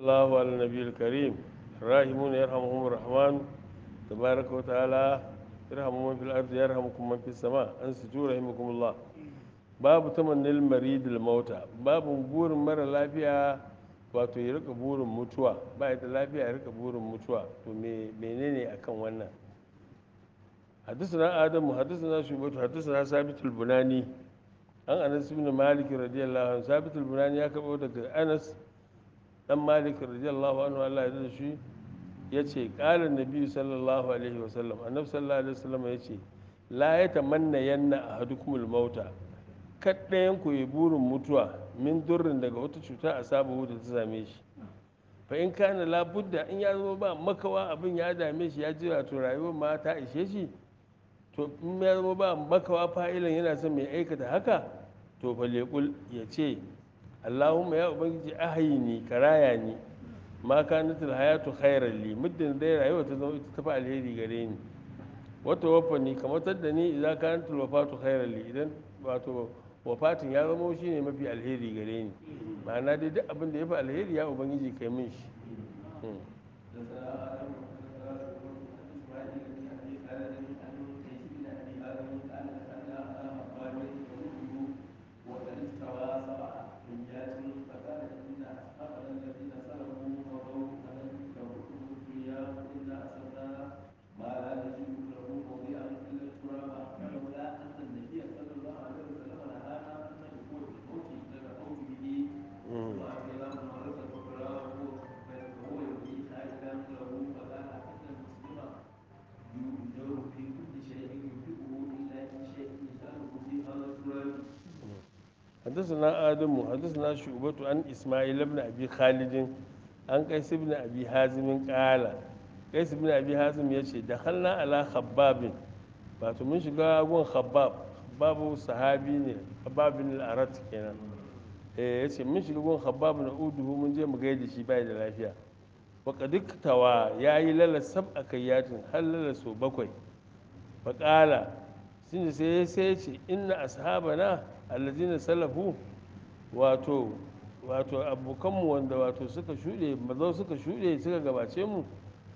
الله على النبي الكريم الراحمون يرحمهم الرحمن تبارك وتعالى يرحم من في الأرض يرحمكم من في السماء أنسجوا رحمكم الله babu tamannin maridil mauta babu burin mara lafiya wato ya rika burin mutuwa ba ya da lafiya ya rika burin mutuwa to menene akan wannan حدثنا آدم حدثنا شعبة حدثنا ثابت البناني an anas ibn malik radiyallahu anhu sabit al-bunani ya kabo daga anas dan malik radiyallahu anhu Allah ya da shi yace qala nabi sallallahu alaihi wasallam annabi sallallahu alaihi wasallam yace la yatamanna yanna ahadukumul mauta kaddayan ku yi burin mutuwa min durrin daga wata cuta a sabu da ta same shi fa in kana la budda in ya zama ba makawa abin ya dame shi ya ji wato rayuwar ma ta ishe shi to in ya zama ba makawa fa'ilan yana son mai aikata haka to fa leƙul ya ce allahumma ya ubangiji ahayini karaya ni ma kanatul hayatu khairan li muddin dai rayuwa ta zama ita tafi alheri gare ni wata wafa ni kamar tadda ni idza kanatul wafatu khairan li idan wato wafatin ya zama shi ne mafi alheri gare ni ma'ana dai duk abin da ya fi alheri ya ubangiji kai min shi حدثنا آدم حدثنا شعبة عن إسماعيل بن أبي خالد عن قيس بن أبي حازم قال قيس بن أبي حازم يشي دخلنا على خباب wato mun shiga gun khabbab babu sahabi ne khabbab bin al-arat kenan eh yace mun shiga gun khabbab na uduhu mun je mu gaida shi bai da lafiya wa kadiktawa yayi lala sab'a kayyatin har lala so bakwai fa qala sun sai sai ce inna ashabana allazina salafu wato wato abokanmu wanda wato suka shuɗe mazau suka shuɗe suka gabace mu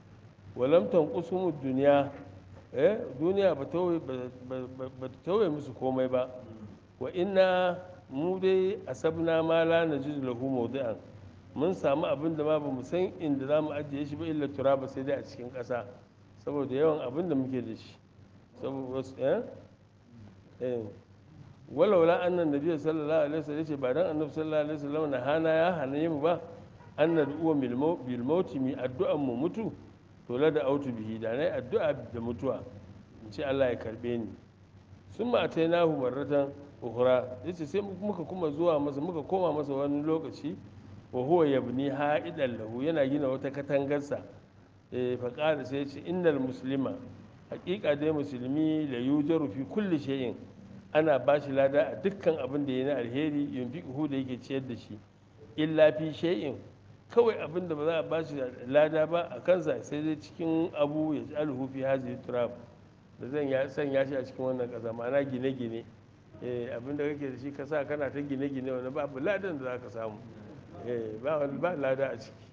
walam tanqusumu duniya eh duniya ba ta tauye musu komai ba wa inna mu dai asabna ma la najidu lahu mawdi'an mun samu abin da ma ba mu san inda za mu ajiye shi ba illa turaba sai dai a cikin ƙasa saboda yawan abin da muke da shi saboda eh eh walaula annan nabiy sallallahu alaihi wasallam yace ba dan annabi sallallahu alaihi wasallam na hana ya hane mu ba an nad'u bil maut mi addu'an mu mutu to la da autu bihi da nayi addu'a da mutuwa in ce Allah ya karbe ni sun ma atainahu marratan ukhra yace sai muka kuma zuwa masa muka koma masa wani lokaci wa huwa yabni ha'idan lahu yana gina wata katangarsa eh fa qala sai yace innal muslima haƙiƙa dai musulmi la yujaru fi kulli shay'in ana ba shi lada a dukkan abin da ya na alheri yunfiquhu da yake ciyar da shi illa fi shay'in kawai abin da ba za a ba shi lada ba a kansa sai dai cikin abu ya ji alhu fi hazi turab da zan ya sanya shi a cikin wannan ƙasa ma'ana gine-gine abin da kake da shi ka sa kana ta gine-gine wani babu ladan da za ka samu ba wani ba lada a ciki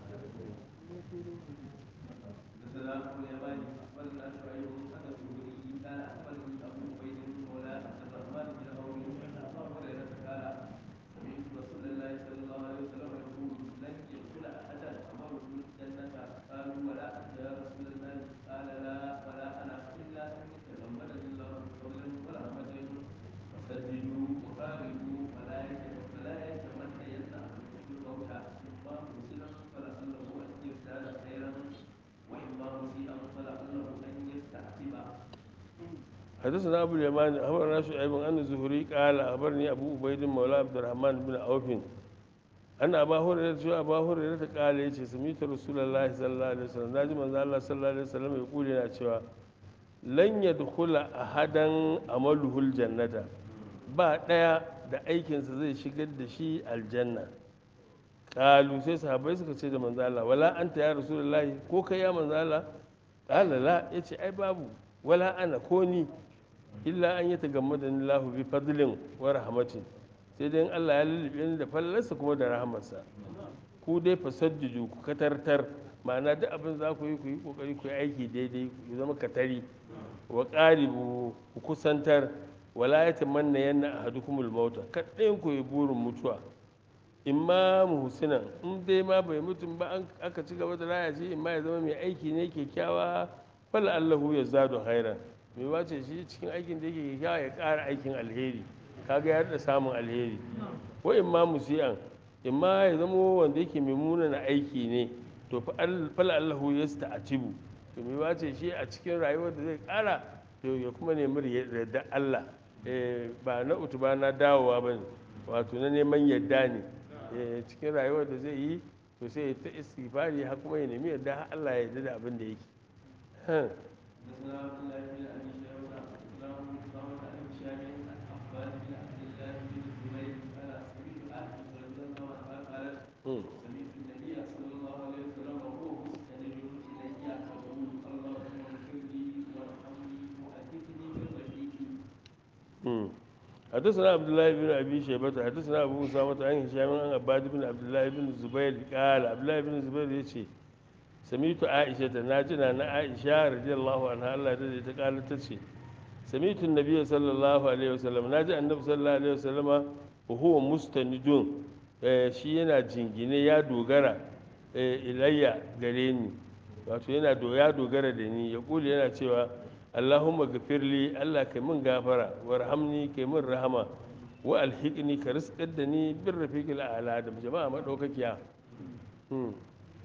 حدثنا أبو اليمان أخبرنا شعيب أن الزهري قال أخبرني أبو عبيد مولى عبد الرحمن بن عوف أن أبا هريرة شو أبا هريرة قال يجي سميت رسول الله صلى الله عليه وسلم ناجي من الله صلى الله عليه وسلم يقول لنا شوى لن يدخل أحدا عمله الجنة ba ɗaya da aikinsa zai shigar da shi aljanna ƙalu sai sahabai suka ce da manzala wala anta ya rasulullahi ko kai ya manzala ƙala la ya ce ai babu wala ana ko ni illa an yi tagamma da lahu bi fadlin wa rahmatin sai dai Allah ya lullube ni da fallarsa kuma da rahamarsa ku dai fasajjuju ku katartar ma'ana duk abin za ku yi ku yi kokari ku yi aiki daidai ku zama katari wa qaribu ku kusantar wala yatamanna yanna ahadukumul mauta kadai ku yi burin mutuwa in ma muhsinan in dai ma bai mutum ba an aka ci gaba da raya shi in ma ya zama mai aiki ne kyakkyawa fal allahu ya zadu khairan mai wace shi cikin aikin da yake kyakkyawa ya ƙara aikin alheri kaga ya da samun alheri wa in ma musi'an in ma ya zama wanda yake mai munana aiki ne to fal allahu ya sta'atibu to mai wace shi a cikin rayuwar da zai ƙara to ya kuma nemi yarda Allah ba na utu ba na dawowa ba ne wato na neman yadda ne cikin rayuwar da zai yi to sai ta istighfari har kuma ya nemi yadda har Allah ya yarda da abin da yake سمعت النبي صلى الله عليه وسلم وهو مستند الي يقول اللهم اغفر لي وارحمني وادخلني بالرفيق حدثنا عبد الله بن ابي شيبه حدثنا ابو اسامه عن هشام عن عباد بن عبد الله بن الزبير قال عبد الله بن الزبير يجي سمعت عائشه ناجنا نا عائشه رضي الله عنها الله يرضى ta قال tace سمعت النبي صلى الله عليه وسلم ناجي النبي صلى الله عليه وسلم وهو مستند shi yana jingine ya dogara ilayya gare ni wato yana ya dogara da ni ya kuli yana cewa Allahumma gafirli Allah kai min gafara warhamni kai min rahama wa alhiqni ka rizqar da ni bin rafiqil a'la da jama'a madaukakiya hmm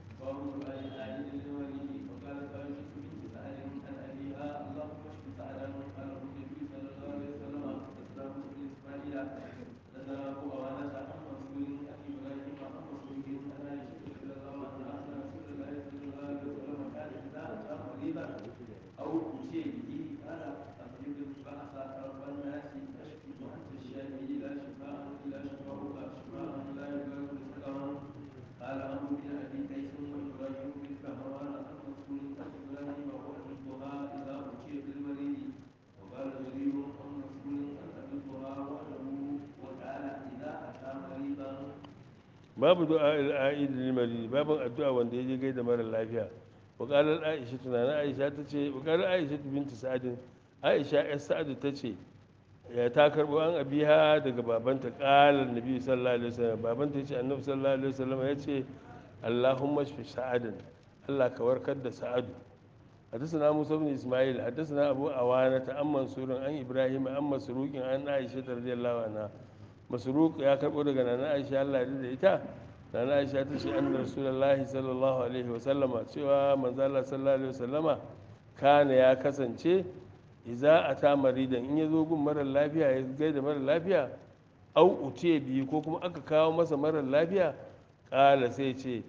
أو أتي به قال أخرج البعث رب الناس أشفي وأنت الشافي لا شفاء إلا شفاؤك شفاء لا يغادر سقما قال عمرو بن أبي قيس وإبراهيم بن كهران عن مسؤول عن إبراهيم وحدثها إذا أتي بالمريض وقال جرير عن مسؤول عن أبي الضحى وحده وقال إذا أتى مريضا babu du'a al-a'id lil marid babu addu'a wanda yaje gaida mara lafiya وقال عائشة تنا عائشة تشي وقال عائشة بنت سعد عائشة يا سعد تشي يا تاكر وان أبيها دق بابنت قال النبي صلى الله عليه وسلم بابنت يشي النبي صلى الله عليه وسلم يشي اللهم اشف سعدا الله كوركد سعد حدثنا موسى بن اسماعيل حدثنا ابو عوانة عن منصور عن ابراهيم عن مسروق عن عائشة رضي الله عنها مسروق يا كربو daga nana Aisha Allah ya da ita nana aisha ta ce annar rasulullahi sallallahu alaihi wasallama cewa manzala sallallahu alaihi wasallama kana ya kasance iza a ta maridan in ya zo gun marar lafiya ya gaida marar lafiya au uce biyu ko kuma aka kawo masa marar lafiya kala sai ce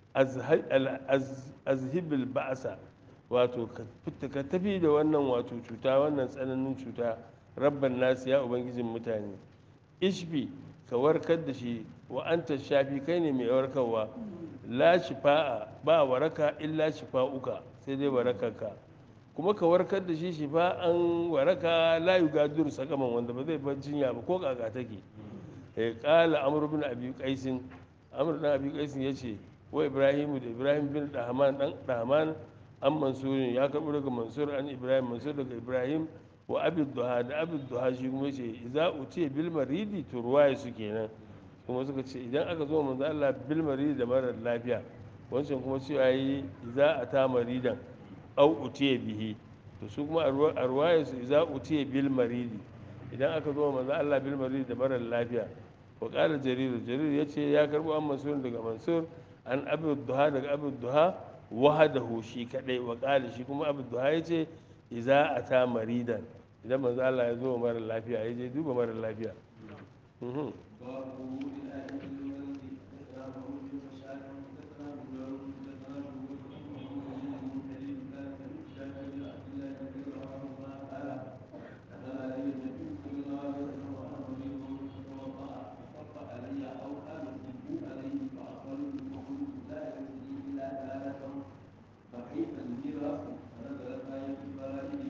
azhibil ba'asa wato ka tafi da wannan wato cuta wannan tsananin cuta rabban nasu ya ubangijin mutane ishbi ka warkar da shi wa anta shafi kai ne mai warkarwa la shifa'a ba waraka illa shifa'uka sai dai warakarka kuma ka warkar da shi shifa'an waraka la yugadiru sakaman wanda ba zai bar jinya ba ko kaka take eh qala amr bin abi qaisin amr bin abi qaisin yace wa ibrahimu da ibrahim bin dahman dan dahman an mansur ya karbo daga mansur an ibrahim mansur daga ibrahim wa abi duha da abi duha shi kuma yace idza utiya bil maridi to ruwaya su kenan kuma suka ce idan aka zo manzo Allah bil maridi da marar lafiya wancan kuma cewa yi idza ata maridan au utiya bihi to su kuma a ruwaya su idza utiya bil maridi idan aka zo manzo Allah bil maridi da marar lafiya wa qala jarir jarir yace ya karbo an mansur daga mansur an abi duha daga abi duha wahadahu shi kadai wa qala shi kuma abi duha yace idza ata maridan idan manzo Allah ya zo marar lafiya ya je duba marar lafiya باب وجود الآية المرض حدثنا محمود بن بشار حدثنا ابن داود حدثنا شعبة عن محمد بن كريم قال سمعت جابر بن عبد الله رضي الله عنهما قال نزل علي النبي صلى الله عليه وسلم وانا مريض فتوضا فصب علي او قال صبوا عليه فاقبلت فقلت لا يرثني الا ثلاثه فكيف الميراث فنزلت آية الفرائض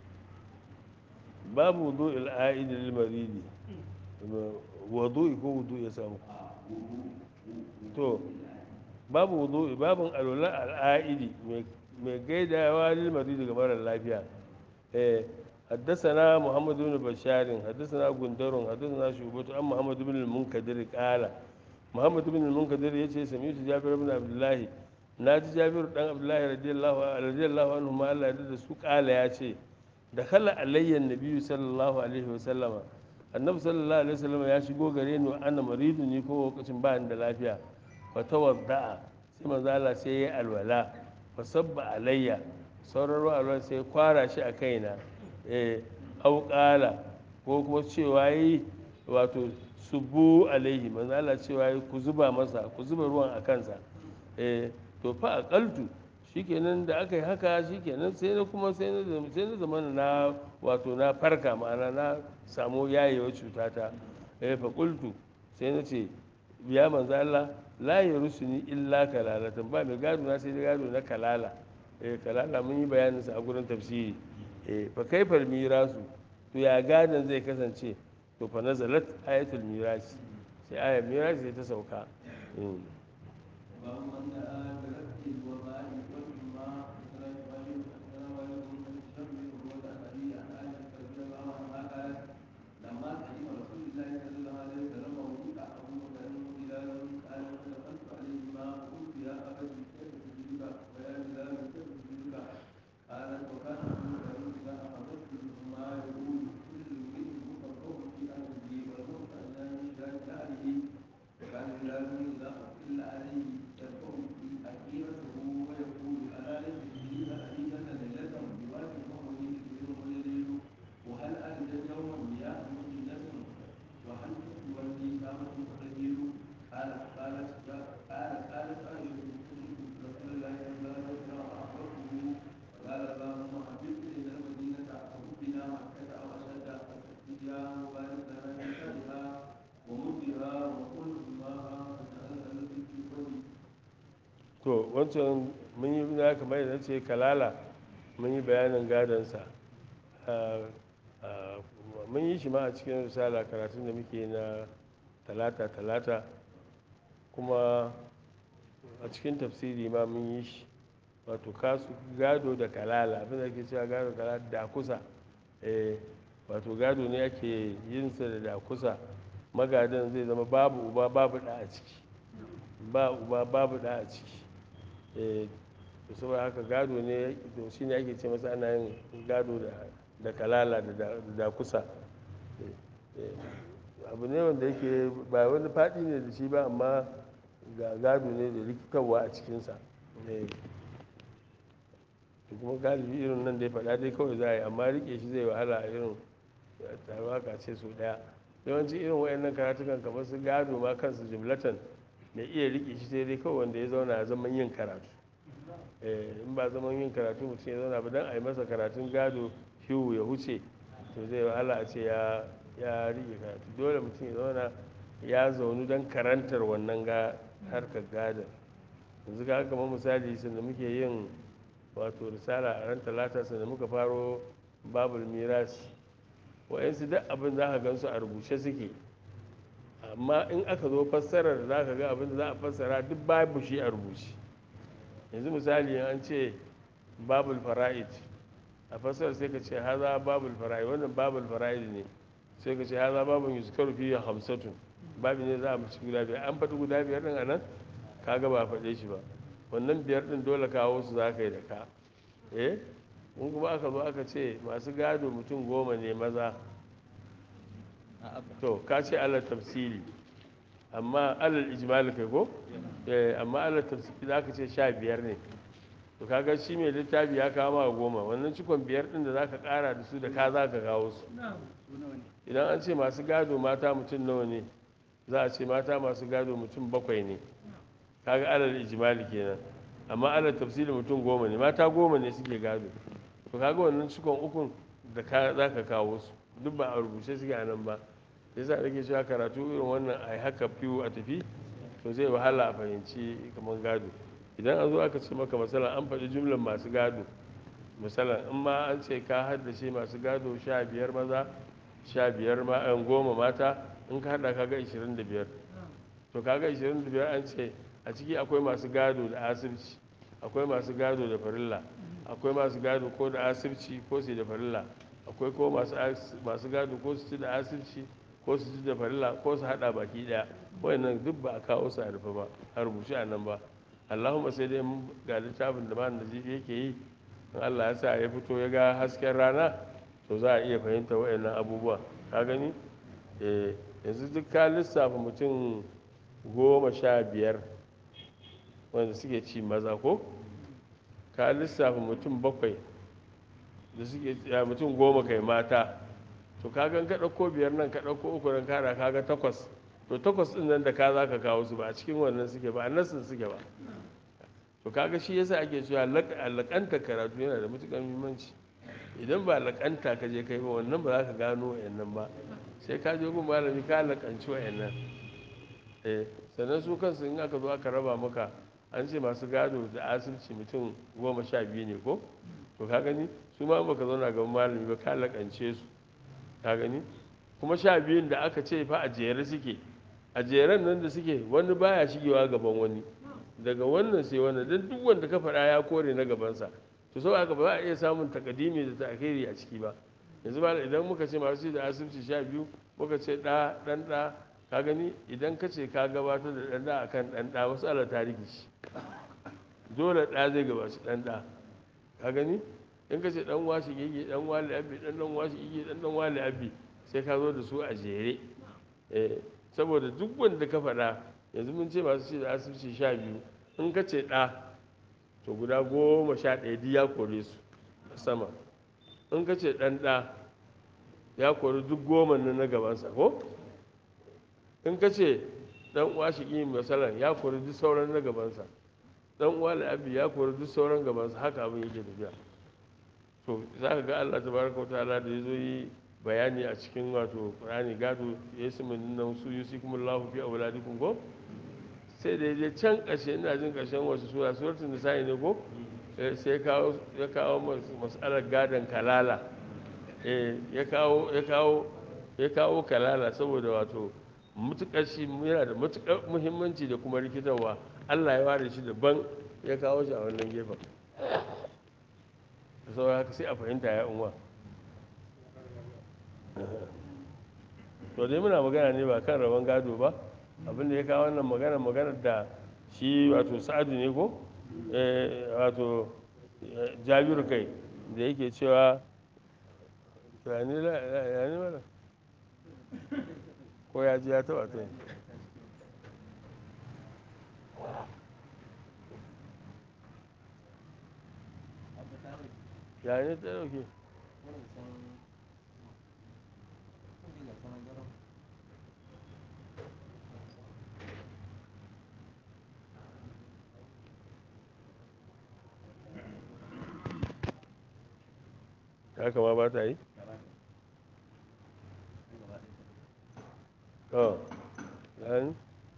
babu wudu al'a'id lil maridi wudu ko wudu ya samu to babu wudu'i babun alwala al'aidi mai gaidawa lil marid daga marar lafiya eh حدثنا محمد بن بشار حدثنا غندر حدثنا شعبة عن محمد بن المنكدر قال محمد بن المنكدر يجي سمعت جابر بن عبد الله ناجي جابر بن عبد الله رضي الله رضي الله عنه ما الله يدد su قال يجي دخل علي النبي صلى الله عليه وسلم annabi sallallahu alaihi wasallam ya shigo gare ni ana maridu ni ko lokacin ba da lafiya fa tawadda'a sai manzo Allah sai ya alwala fa sabba alayya sauran ruwa alwala sai kwara shi a kaina eh au qala ko kuma cewa yi wato subu alaihi manzo Allah cewa yi ku zuba masa ku zuba ruwan a kansa eh to fa aqaltu shikenan da aka yi haka shikenan sai na kuma sai na sai na zama na wato na farka ma'ana na samu yayewa cutata eh fa qultu sai na ce biya manzo Allah la yarusuni illa kalalatan ba mai gado na sai gado na kalala eh kalala mun yi bayanin sa a gurin tafsiri eh fa kaifal mirasu to ya gadon zai kasance to fa nazalat ayatul mirasi sai ayar mirasi sai ta sauka باب من دعا برفع الوباء والإما أسرى إبراهيم أسرى والد من الشر وعن أبي عن عائشة رضي الله عنها قالت لما قدم رسول الله صلى الله عليه وسلم ووضع أبو بكر بلال قال فدخلت عليهما فقلت يا أبت كيف تجدك ويا بلال كيف تجدك قالت وكان أبو بكر إذا أخذت ما يقول كل امرئ مفرغ في أهله والموت أن يشهد أهله وكان بلال إذا أقل عليه يرفع في أخيرته ويقول ألا ليس به حديثة ليلة بواد فهو يكبر ويليل وهل أجد يوما مياه مدينة وهل تولي كامة تقدير قالت قالت قالت قالت عائشة كنت رسول الله صلى الله عليه وسلم أحببته قال اللهم حبب إلينا المدينة وحبنا مكة أو أشد فيها وبارك لنا في شرها ومدها وكل ماها فتعالى في الوجه to wancan mun yi na kamar yadda ce kalala mun yi bayanin gadonsa mun yi shi ma a cikin risala karatun da muke na talata talata kuma a cikin tafsiri ma mun yi shi wato kasu gado da kalala abin da ke cewa gado da kalala da kusa eh wato gado ne ake yin sa da da kusa magadan zai zama babu uba babu da a ciki ba uba babu da a ciki eh to saboda haka gado ne to shine ake ce masa ana yin gado da da kalala da da- da kusa Eh, eh, abu ne wanda yake ba wani faɗi ne da shi ba amma ga gado ne da rikitarwa a cikinsa Eh, to kuma galibi irin nan da ya faɗa dai kawai za a yi amma rike shi zai wahala a irin taruwa ka ce so ɗaya yawanci irin wayannan karatukan kamar su gado ma kansu jumlatan mai iya rike shi sai dai kawai wanda ya zauna a zaman yin karatu Eh, in ba zaman yin karatu mutum ya zauna ba don a yi masa karatun gado hiwu ya huce to zai wahala a ce ya ya rike karatu dole mutum ya zauna ya zaunu don karantar wannan ga harkar gadon yanzu ga kamar misali sanda muke yin wato risala a ran talata sanda muka faro babul mirasi wa'yansu duk abin za ka gansu a rubuce suke amma in aka zo fassarar za ka ga abin da za a fassara duk babu shi a rubuce yanzu misali an ce babul fara'id a fassarar sai ka ce haza babul fara'id wannan babul fara'id ne sai ka ce haza babun yuzkaru fiye hamsatun babu ne za a mace guda biyar an faɗi guda biyar ɗin a nan kaga ba a faɗe shi ba wannan biyar ɗin dole kawo su za ka yi da ka eh in kuma aka zo aka ce masu gado mutum goma ne maza to ka ce alal tafsiri amma alal ijmal kai ko eh amma alal tafsiri za ka ce sha biyar ne to kaga shi mai littafi ya kawo ma goma wannan cikon biyar ɗin da za ka ƙara da su da ka za ka kawo su idan an ce masu gado mata mutum nawa ne za a ce mata masu gado mutum bakwai ne kaga alal ijmali kenan amma alal tafsiri mutum goma ne mata goma ne suke gado to kaga wannan cikon ukun da ka za ka kawo su duk ba a rubuce suke a nan ba yasa nake cewa karatu irin wannan a haka fiwu a tafi to zai wahala a fahimci kamar gado idan an zo aka ce maka masala an faɗi jumlan masu gado misalan in ma an ce ka haddace masu gado sha biyar maza sha biyar goma mata in ka hada kaga ishirin da biyar to kaga ishirin da biyar an ce a ciki akwai masu gado da asibci akwai masu gado da farilla akwai masu gado ko da asibci ko su da farilla akwai ko masu as- masu gado ko su ci da asibci ko su ci da farilla ko su hada baki daya wayannan duk ba a kawo su a rufe ba a rubuce a nan ba allahumma sai dai mun ga littafin da malam nazifi yake yi in allah ya sa ya fito ya ga hasken rana to za a iya fahimta wayannan abubuwa ka gani eh yanzu duk ka lissafa mutum goma sha biyar wanda suke ci maza ko ka lissafa mutum bakwai da suke ya mutum goma kai mata to ka gan ka ɗauko biyar nan ka ɗauko uku nan kada ka ga takwas to takwas ɗin nan da ka za ka kawo su ba a cikin wannan suke ba a nassin suke ba to kaga shi yasa ake cewa laƙanta karatu yana da matuƙar muhimmanci idan ba laƙanta ka je kai ba wannan ba za ka gano wa'annan ba sai ka je gun malami ka laƙanci wa'annan eh sannan su kansu in aka zo aka raba maka an ce masu gado da asibiti mutum goma sha biyu ne ko to ka gani su ma baka zauna gaban malami ba ka laƙance su ka gani kuma sha biyun da aka ce fa a jere suke a jeren nan da suke wani baya shigewa gaban wani daga wannan sai wannan don duk wanda ka faɗa ya kore na gabansa to sau aka ba za a iya samun takadimi da ta'khiri a ciki ba yanzu ba idan muka ce masu da asibiti sha biyu muka ce ɗa ɗan ɗa ka gani idan ka ce ka gabatar da ɗan ɗa akan ɗan ɗa wasu ala tarihi shi dole ɗa zai gabaci ɗan ɗa ka gani in ka ce ɗan washi gege ɗan wali abbi ɗan ɗan washi gege ɗan ɗan wali abbi sai ka zo da su a jere eh saboda duk wanda ka faɗa yanzu mun ce masu ce da asibiti sha biyu in ka ce ɗa to guda goma sha ɗaya duk ya kore su a sama in ka ce ɗan ɗa ya kori duk goma nan na gabansa ko in ka ce ɗan uwa shi ƙi masalan ya kori duk sauran na gabansa ɗan uwa la'abi ya kori duk sauran gabansa haka abin yake tafiya to za ka ga allah tabaraka wa ta'ala da ya zo yi bayani a cikin wato qur'ani gado ya su min nan su yusi kuma lahu fi auladikum ko sai da je can ƙarshe ina jin ƙarshen wasu sura suratul nisa'i ne ko sai kawo ya kawo mas'alar gadon kalala eh ya kawo ya kawo ya kawo kalala saboda wato mutukar shi yana da mutukar muhimmanci da kuma rikitarwa Allah ya ware shi daban ya kawo shi a wannan gefen saboda haka sai a fahimta ya unwa to dai muna magana ne ba kan rabon gado ba abin da ya kawo wannan magana maganar da shi wato sa'adu ne ko wato jabiru kai da yake cewa ya ne mana ko ya ji ya taba ta ya ne ta dauke haka ma ba ta yi? oh ɗan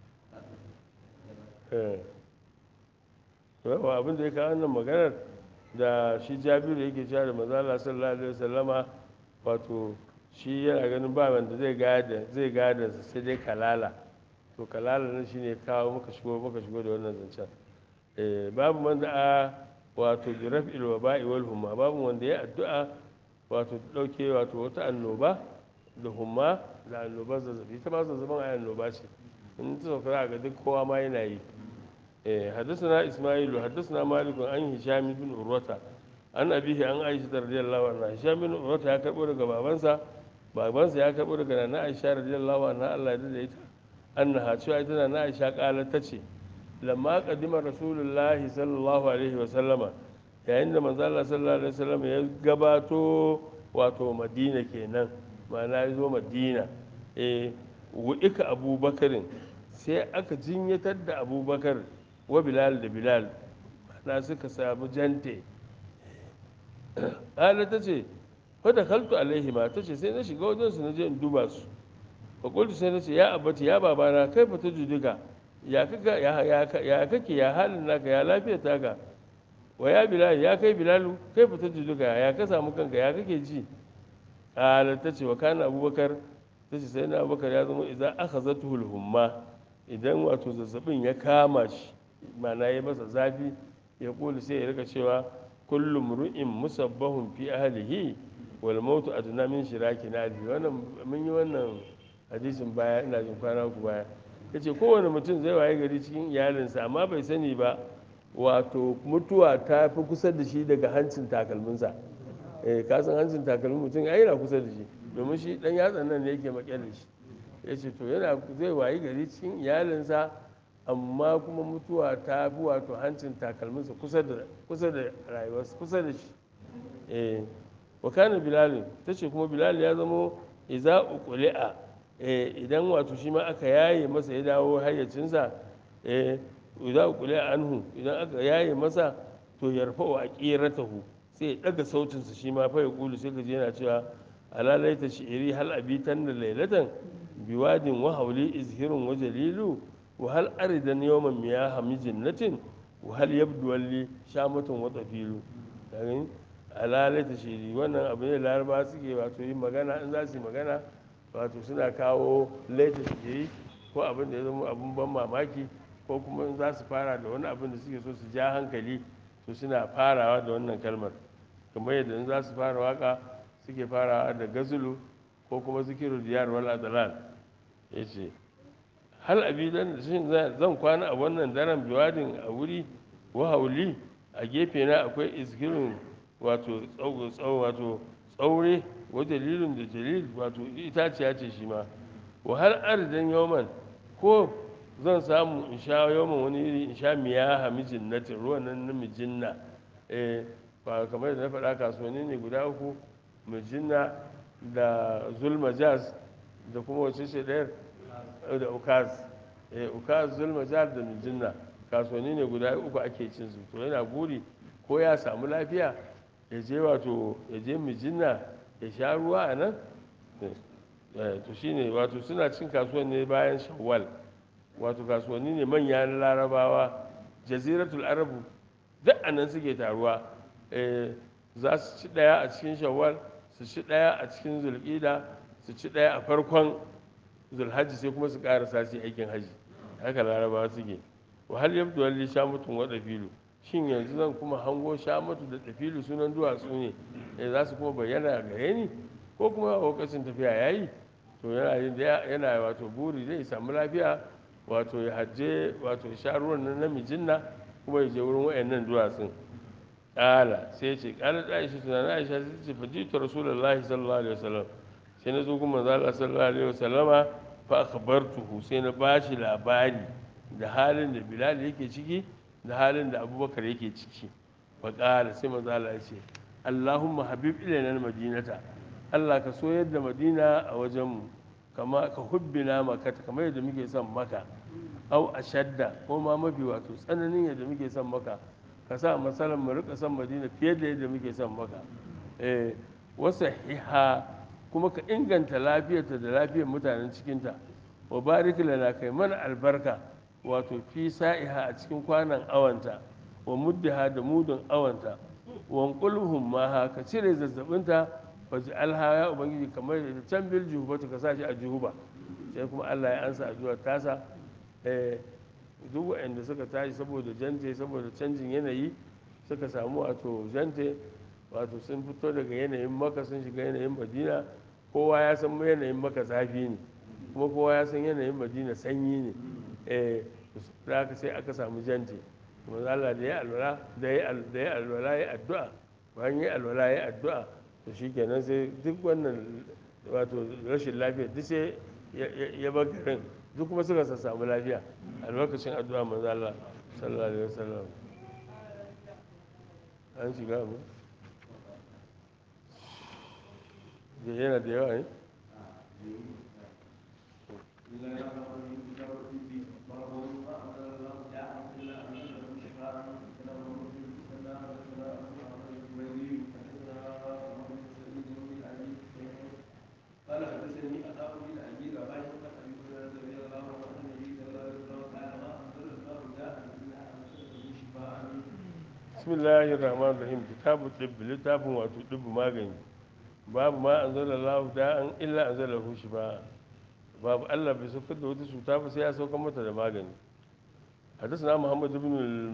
yawa abin da ya kawo wannan maganar da shi jabiru yake cewa da mazala sallallahu alaihi wasallama wato shi yana ganin ba wanda zai gada zai gada sai dai kalala to kalala nan shine kawo muka shigo muka shigo da wannan zancen babu wanda a wato bi raf'il waba'i wal humma babu wanda ya addu'a wato dauke wato wata annoba da humma da annobar zazzabi ta ma zazzabin a annoba ce in ta sauka ga duk kowa ma yana yi حدثنا إسماعيل حدثنا مالك عن هشام بن عروة عن أبيه عن عائشة رضي الله عنها هشام بن عروة يا كبر بابانسا بابانسا يا كبر عن عائشة رضي الله عنها الله يدعي أنها شو أيضا عائشة قالت تشي لما قدم رسول الله صلى الله عليه وسلم yayin da manzo Allah sallallahu alaihi wasallam ya gabato wato Madina kenan ma'ana ya zo Madina eh wu'ika Abubakarin sai aka jinyatar da Abubakar wa Bilal da Bilal na suka samu jante Ala ta ce fada kaltu alaihi ma ta ce sai na shiga wajen su na je in duba su fa qultu sai na ce ya abati ya babana kai fa tujuduka ya kaka ya kake ya halin naka ya lafiyar taka wa ya bilal ya kai bilalu kai fita juduka ya ka samu kanka ya kake ji kala ta ce wa kana abubakar ta ce sai na abubakar ya zama idan aka zatuhul humma idan wato zazzabin ya kama shi ma'ana ya masa zafi ya kulu sai ya rika cewa kullum ru'in musabbahun fi ahlihi wal mautu adna min shiraki nadi wannan mun yi wannan hadisin baya ina jin kwana ku baya yace kowane mutum zai waye gari cikin iyalinsa amma bai sani ba wato mutuwa ta fi kusa da shi daga hancin takalminsa eh ka san hancin takalmin mutum ai yana kusa da shi domin shi dan yatsan nan ne yake makyan da shi yace to yana zai waye gari cikin iyalinsa amma kuma mutuwa ta fi wato hancin takalminsa kusa da kusa da rayuwarsa kusa da shi eh wa kana bilal tace kuma bilal ya zamo idza uqli'a eh idan wato shi ma aka yaye masa ya dawo hayyacinsa eh idza uqli'a anhu idan aka yaye masa to yarfa'u aqiratahu sai ya daga sautinsa shi ma fa ya kulu sai ka je yana cewa alalaita shi'iri hal abitan da lailatan biwadin wa hauli izhirun wa jalilu wa hal aridan yawman miyaha mijinnatin wa hal yabdu walli shamatun wa tafilu kaga alalaita shi'iri wannan abu ne laraba suke wato yin magana in za su yi magana wato suna kawo laita shi'iri ko abin da ya zama abin ban mamaki ko kuma in za su fara da wani abin da suke so su ja hankali to suna farawa da wannan kalmar kamar yadda in za su fara waka suke farawa da gazulu ko kuma zikiru diyar wal adalal ya ce hal abidan shin zan kwana a wannan daren biwadin a wuri wahauli a gefe na akwai izgirin wato wato tsaure wa dalilin da dalil wato itaciya ce shi ma wa har arzikin yawman ko zan samu in sha yawman wani iri in sha miya hamijin na ruwan nan na mijinna eh ba kamar da na faɗa kasuwanni ne guda uku mijinna da zulmajaz da kuma wace ce ɗayar da ukaz eh ukaz zulmajaz da mijinna kasuwanni ne guda uku ake cin su to yana buri ko ya samu lafiya ya je wato ya je mijinna ya sha ruwa a nan to shine wato suna cin kasuwan ne bayan shawwal wato kasuwanni ne manya na larabawa jaziratul arabu duk a nan suke taruwa za su ci ɗaya a cikin shawwal su ci ɗaya a cikin zulƙida su ci ɗaya a farkon zulhajji sai kuma su ƙarasa su aikin haji haka larabawa suke wahal yabdu walli shamutun wa dafilu shin yanzu zan kuma hango shamatu da dafilu sunan duwatsu ne eh za su kuma bayyana gare ni ko kuma a lokacin tafiya yayi to yana yana wato buri zai samu lafiya wato ya hajje wato sha ruwan nan namijin na kuma ya je wurin wayannan duwatsun ƙala sai ce ƙala da aisha tunanin aisha sai ce fajitu rasulullahi sallallahu alaihi wasallam sai na zo kuma manzo Allah sallallahu alaihi wasallama fa akhbartuhu sai na bashi labari da halin da Bilal yake ciki da halin da Abubakar yake ciki fa ƙala sai manzo Allah ya ce Allahumma habib ilaina madinata Allah ka so yadda Madina a wajenmu kama ka hubbina maka kamar yadda muke son maka au ashadda ko ma mafi wato tsananin yadda muke son maka ka sa masalan mu rika son madina fiye da yadda muke son maka eh wasa hiha kuma ka inganta lafiyarta da lafiyar mutanen cikinta wa barik lana kai mana albarka wato fi sa'iha a cikin kwanan awanta wa muddaha da mudun awanta wa qulhum ma ka cire zazzabinta fa alha ya ubangiji kamar da can bil juhubatu ka sa shi a juhuba sai kuma Allah ya ansa addu'ar tasa eh duk waɗanda suka tashi saboda jante saboda canjin yanayi suka samu wato jante wato sun fito daga yanayin maka sun shiga yanayin madina kowa ya san yanayin maka zafi ne kuma kowa ya san yanayin madina sanyi ne eh da aka sai aka samu jante kuma Allah da ya alwala da ya alwala ya addu'a bayan ya alwala ya addu'a to shikenan sai duk wannan wato rashin lafiya duk sai ya bar garin duk kuma suka samu lafiya a lokacin addu'a manzo Allah sallallahu alaihi wasallam an shiga mu da yana da yawa ne قال حدثني أخاه بن أبي رباح عن أبي هريرة رضي الله عنه عن النبي صلى الله عليه وسلم قال ما أنزل الله داء إلا أنزله شفاء bismillahir rahmanir rahim kitabu tibb littafin wato dubbu magani babu ma anzalallahu da'an illa anzalahu shifa babu Allah bai saukar da wata cuta ba sai ya saukar mata da magani حدثنا محمد بن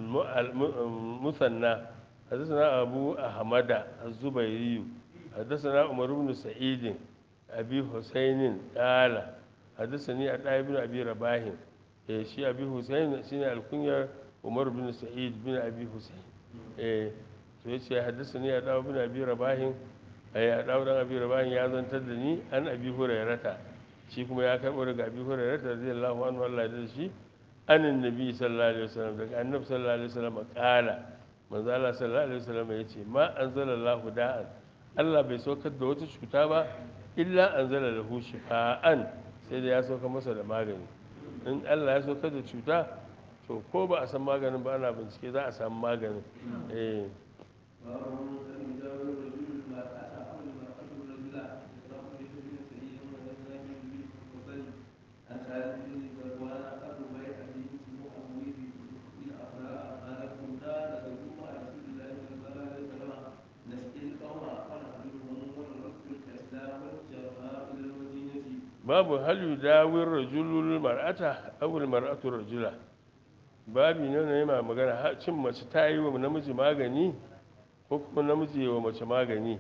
المثنى حدثنا أبو أحمد الزبيري حدثنا عمر بن سعيد أبي حسين قال حدثني عطاء بن أبي رباح إيه شي أبي حسين شيني الكنية عمر بن سعيد بن أبي حسين إيه yace haddasani ya dawo bin abi rabahin ya dawo dan abi rabahin ya zantar da ni an abi hurairata shi kuma ya karbo daga abi hurairata radiyallahu anhu Allah da shi anin nabi sallallahu alaihi wasallam daga annabi sallallahu alaihi wasallam kala manzo Allah sallallahu alaihi wasallam yace ma anzalallahu da'an Allah bai saukar da wata cuta ba illa anzala lahu shifaan sai da ya sauka masa da magani in Allah ya saukar da cuta to ko ba a san maganin ba ana bincike za a samu maganin eh باب أن يجاور الرجل المرأة أو المرأة الرجل إسراف بن سعيد ونزل بن المفضل عن خالد بن ذكوان أبو بيع بن مؤوذ بن أفراء قال كنا ندعو مع رسول الله صلى الله عليه وسلم نسقي القوم فنحملهم ونرد الإسلام والجرماء إلى المدينة babu hal yudawir rajulul mar'ata aw al mar'atu rajula babi ne ne ma magana ha- cin mace ta yi wa namiji magani ko kuma namiji wa mace magani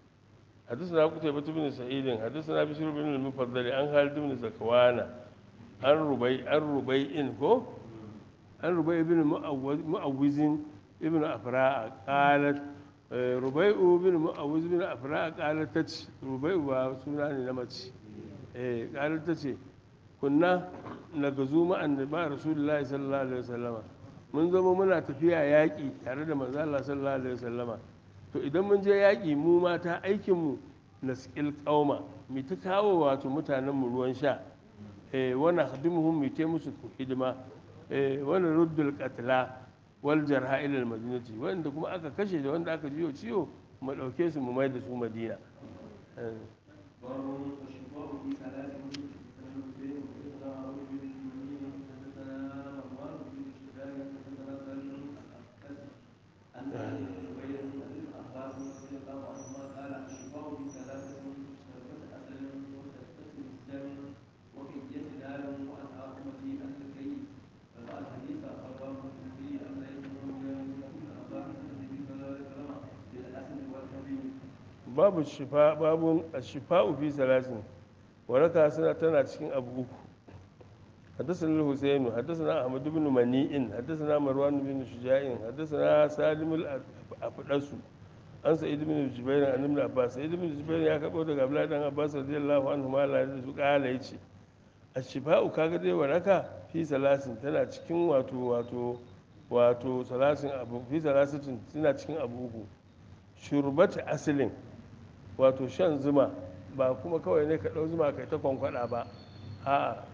حدثنا قتيبة بن سعيد حدثنا بشير بن المفضل عن خالد بن زكوان عن ربيع عن ربيع كو عن ربيع بن مؤوز مؤوز ابن أفراء قالت آه، ربيع بن مؤوز بن أفراء قالت تتش ربيع وسنان نمتش eh ƙarar ta ce kunna na gazu ma'an ba rasulullahi sallallahu alaihi wasallama mun zama muna tafiya yaƙi tare da manzo Allah sallallahu alaihi wasallama to idan mun je yaƙi mu mata aikin mu na skill qauma mu ta kawo wato mutanen mu ruwan sha eh wana khadimuhum mu ta musu hidima eh wana ruddul qatla wal jarha ila al madinati wanda kuma aka kashe da wanda aka jiyo ciwo mu dauke su mu mai da su madina eh باب الشفاء في ثلاث حدثنا حسين حدثنا عمرو بن المؤمنين حدثنا مروان بن الشجاع حدثنا سالم الأحقد عن سعيد بن جبير عن ابن عباس رضي الله عنهما قال الشفاء في ثلاثة شربة عسل وشربة الدم وكية نار وأنهار أمتي عن الكي فقال الحديث أخبار في أن يكون من أخبار النبي صلى الله عليه وسلم بالأسل والحبيب babu shifa babu shifa'u fi salasin waraka suna tana cikin abu uku حدثنا الحسين حدثنا احمد بن منيع حدثنا مروان بن شجاع حدثنا سالم الافدس an sa'id ibn jubair an ibn abbas sa'id ibn jubair ya kabo daga abdullahi dan abbas radiyallahu anhu ma la da su kala yace ashifa'u kaga dai waraka fi salasin tana cikin wato wato wato salasin abu fi salasin tana cikin abu uku shurbati asilin wato shan zuma ba kuma kawai ne ka ɗau zuma kai ta kwankwada ba a'a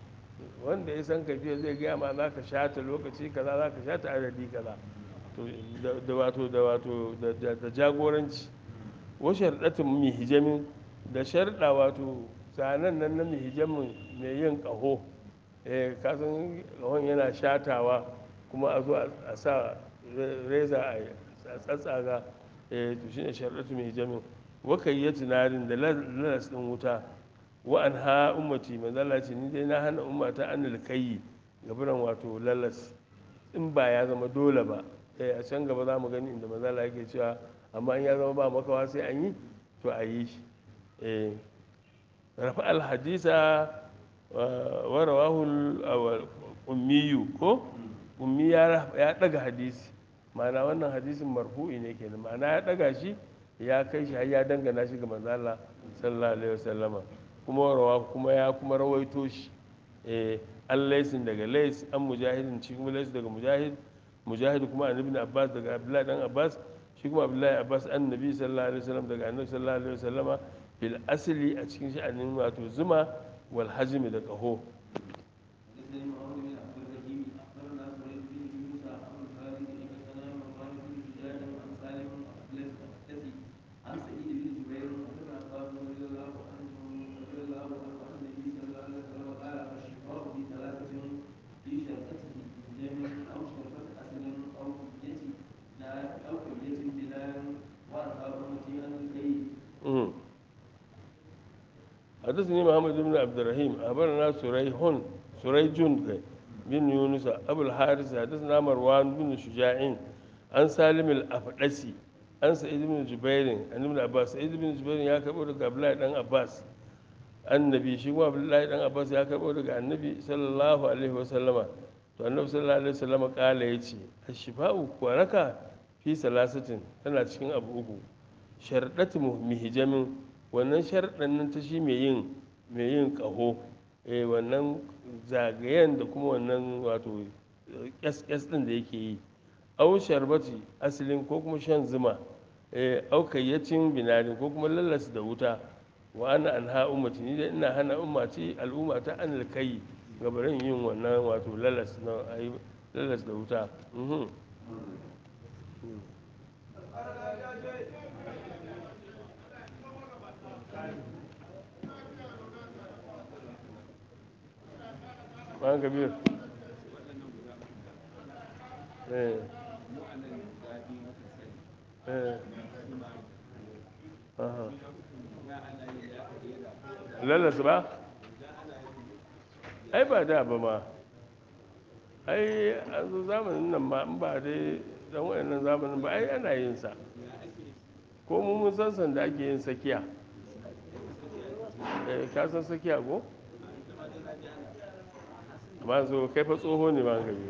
wanda ya san kafiya zai gaya ma za ka sha ta lokaci kaza za ka sha ta adadi kaza to da wato da wato da jagoranci wa sharɗatin mai hijamin da sharɗa wato zanen nan na mai hijamin mai yin ƙaho eh kasan ƙahon yana shatawa kuma a zo a sa reza a tsatsaga eh to shine sharɗatu mai hijamin wakayyati narin da lalas ɗin wuta wa an ha ummati manzala ce ni dai na hana ummata an alkayi gaburan wato lalas in ba ya zama dole ba eh a can gaba za mu gani inda manzala yake cewa amma in ya zama ba makawa sai an yi to a yi shi eh rafa alhadisa wa rawahu ummiyu ko ummi ya daga hadisi ma'ana wannan hadisin marfu'i ne kenan ma'ana ya daga shi ya kai shi har ya dangana shi ga manzo Allah sallallahu alaihi wasallama kuma rawa kuma ya kuma rawaito shi eh an laisin daga lais an mujahidin shi kuma lais daga mujahid mujahid kuma an ibn abbas daga abdullahi dan abbas shi kuma abdullahi abbas an nabi sallallahu alaihi wasallam daga annabi sallallahu alaihi wasallama fil asli a cikin sha'anin wato zuma wal hajmi da kaho حدثني معاذ بن عبد الرحيم اخبرنا سعيد بن يونس عن الخالد حدثنا مروان بن شجاع عن سالم الاحدثي عن سعيد بن جبير عن ابن عباس رضي الله عنه رضي الله عنه عن النبي صلى الله عليه وسلم قال الشفاء في ثلاثة في شركته دم او شربة أسل او كية نار او كية بنار وانهار امتي عن الكيد حدثني محمد بن عبد الرحيم أخبرنا سريح سريج بن يونس أبو الحارث حدثنا مروان بن شجاع عن سالم الأفدسي عن سعيد بن جبير عن ابن عباس سعيد بن جبير يا كبر daga Abdullahi dan Abbas annabi shi kuma Abdullahi dan Abbas ya karbo daga annabi sallallahu alaihi wasallama to annabi sallallahu alaihi wasallama kala yace ashifa'u waraka fi salasatin tana cikin abu uku sharɗatu mihijamin wannan sharɗan nan ta shi mai yin mai yin ƙaho eh wannan zagayen da kuma wannan wato ƙyas ɗin da yake yi au sharbati asalin ko kuma shan zuma eh au kayyacin binarin ko kuma lallas da wuta wa ana an ha ummati ni dai ina hana ummati al'umma ta an alkai gabarin yin wannan wato lallas na ayi lallas da wuta mhm Bayan Kabir. Eh. Eh. Aha. Lalas ba? Ai ba da ba ma. Ai a zo zamanin nan ma in ba dai dan wayannan zamanin ba ai ana yin sa. Ko mu mun san san da ake yin sakiya. Eh ka san sakiya ko? ba zo kai fa tsoho ne ba gabi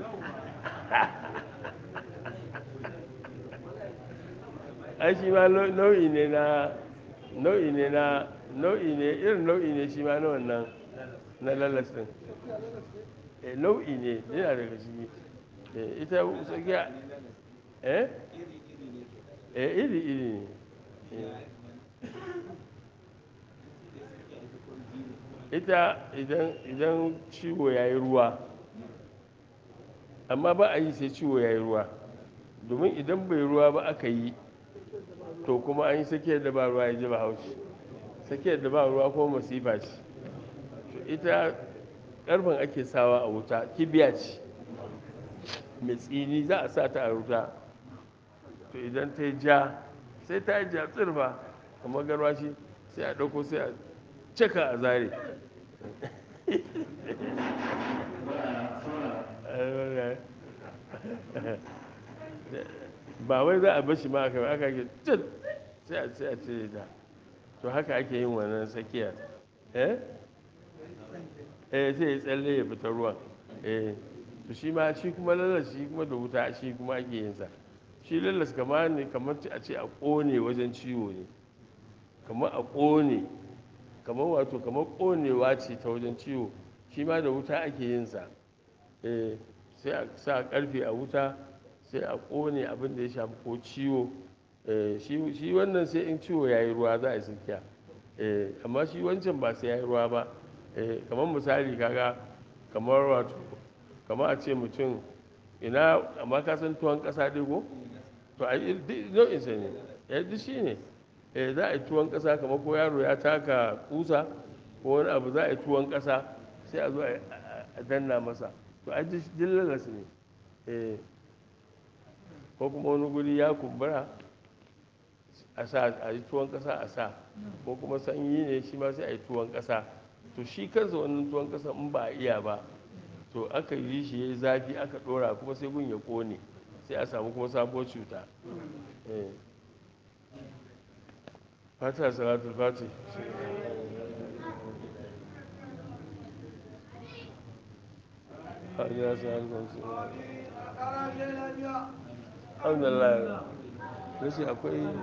ai shi ma nau'i ne na nau'i ne na nau'i ne irin nau'i ne shi ma na wannan na lalas din eh nau'i ne yana daga ciki eh ita tsakiya eh eh iri iri ne ita idan idan ciwo ya yi ruwa amma ba a yi sai ciwo ya yi ruwa domin idan bai ruwa ba aka yi to kuma an yi sakiyar da ba ruwa ya ji ba haushi sakiyar da ba ruwa ko masifa ce to ita karfin ake sawa a wuta kibiya ce mai tsini za a sa ta a wuta to idan ta yi ja sai ta yi ja tsirfa kamar garwashi sai a ɗauko sai a cika a zare ba wai za a bashi ma aka aka ke cin sai a sai a cire ta to haka ake yin wannan tsakiya eh eh sai ya tsalle ya fita ruwan eh to shi ma shi kuma lallas shi kuma da wuta shi kuma ake yin sa shi lallas kamar ne kamar a ce a kone wajen ciwo ne kamar a kone kamar wato kamar konewa ce ta wajen ciwo shi ma da wuta ake yin sa eh sai a sa karfe a wuta sai a kone abin da ya shafi ko ciwo eh shi wannan sai in ciwo ya yi ruwa za a yi tsakiya eh amma shi wancan ba sai ya yi ruwa ba eh kamar misali kaga kamar wato kamar a ce mutum ina amma ka san tuwon kasa dai ko to a nau'in sa ne eh duk shi ne eh za a yi tuwon ƙasa kamar ko yaro ya taka kusa ko wani abu za a yi tuwon ƙasa sai a zo a danna masa to a ji dillalas ne eh ko kuma wani guri ya kumbura a sa a yi tuwon ƙasa a sa ko kuma sanyi ne shi ma sai a yi tuwon ƙasa to shi kansa wannan tuwon ƙasa in ba a iya ba to aka yi shi ya yi zafi aka ɗora kuma sai gun ya ƙone sai a samu kuma sabuwar cuta fata salatul fati alhamdulillah rashin akwai